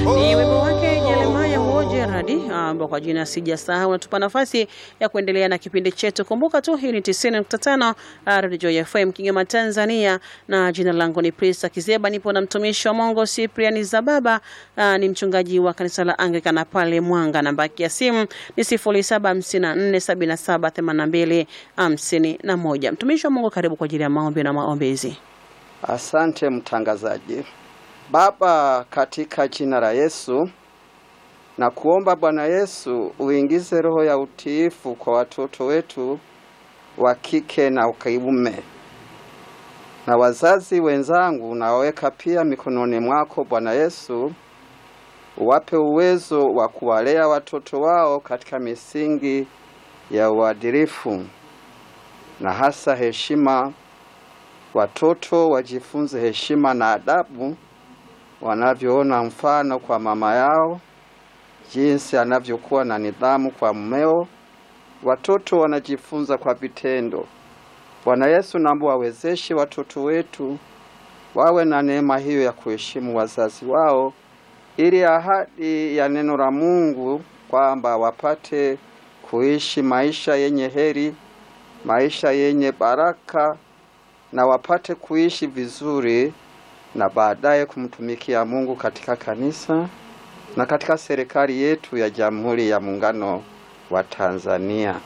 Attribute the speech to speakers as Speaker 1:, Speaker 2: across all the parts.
Speaker 1: Ni wimbo wake Jeremaya Wojeradi ambao kwa jina sijasahau, natupa nafasi ya kuendelea na kipindi chetu. Kumbuka tu hii ni 90.5 Radio FM Kigoma, Tanzania, na jina langu ni Prista Kizeba. Nipo na mtumishi wa Mungu Cyprian Zababa, ah, ni mchungaji wa kanisa la Anglikana pale Mwanga. Namba ya simu ni 0754778251. Mtumishi wa Mungu, karibu kwa ajili ya maombi na maombezi.
Speaker 2: Asante mtangazaji. Baba, katika jina la Yesu na kuomba Bwana Yesu uingize roho ya utiifu kwa watoto wetu wa kike na kiume, na wazazi wenzangu nawaweka pia mikononi mwako Bwana Yesu, uwape uwezo wa kuwalea watoto wao katika misingi ya uadilifu na hasa heshima. Watoto wajifunze heshima na adabu wanavyoona mfano kwa mama yao, jinsi anavyokuwa na nidhamu kwa mmeo. Watoto wanajifunza kwa vitendo. Bwana Yesu, naomba wawezeshe watoto wetu wawe na neema hiyo ya kuheshimu wazazi wao, ili ahadi ya neno la Mungu kwamba wapate kuishi maisha yenye heri, maisha yenye baraka na wapate kuishi vizuri na baadaye kumtumikia Mungu katika kanisa na katika serikali yetu ya Jamhuri ya Muungano wa Tanzania.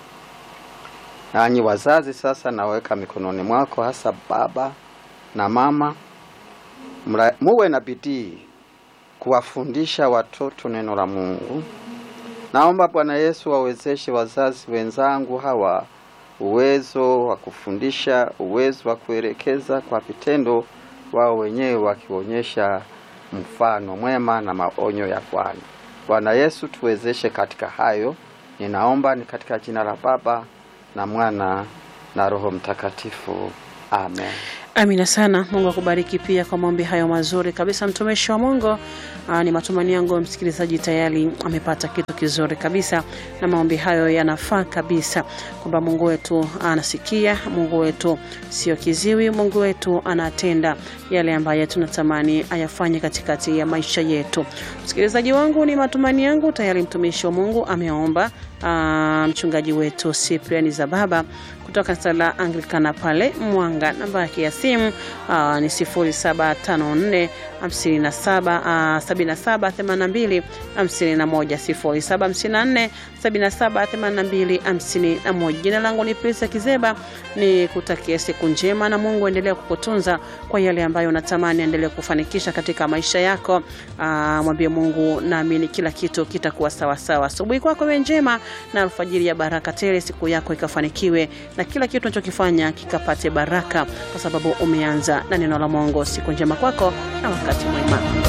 Speaker 2: Nanyi wazazi sasa naweka mikononi mwako, hasa baba na mama, mra- muwe na bidii kuwafundisha watoto neno la Mungu. Naomba Bwana Yesu wawezeshe wazazi wenzangu hawa uwezo wa kufundisha, uwezo wa kuelekeza kwa vitendo, wao wenyewe wakionyesha mfano mwema na maonyo ya Bwana. Bwana Yesu tuwezeshe katika hayo. Ninaomba ni katika jina la Baba na Mwana na Roho Mtakatifu. Amen.
Speaker 1: Amina sana. Mungu akubariki pia kwa maombi hayo mazuri kabisa, mtumishi wa Mungu. Aa, ni matumaini yangu msikilizaji tayari amepata kitu kizuri kabisa, na maombi hayo yanafaa kabisa, kwamba Mungu wetu anasikia, Mungu wetu sio kiziwi, Mungu wetu anatenda yale ambayo tunatamani ayafanye katikati ya maisha yetu. Msikilizaji wangu, ni matumaini yangu tayari mtumishi wa Mungu ameomba. Aa, mchungaji wetu Cyprian Zababa kutoka kanisa la Anglikana pale Mwanga. Namba yake ya simu aa, ni 0754 57 aa, 77 82 51 0754 77 82 51. Jina langu ni Prisa Kizeba, ni kutakia siku njema na Mungu endelee kukutunza kwa yale ambayo unatamani endelee kufanikisha katika maisha yako. Aa, mwambie Mungu, naamini kila kitu kitakuwa sawa sawa. Asubuhi kwako iwe njema na alfajiri ya baraka tele, siku yako ikafanikiwe na kila kitu unachokifanya kikapate baraka, kwa sababu umeanza na neno la Mungu. Siku njema kwako na wakati mwema.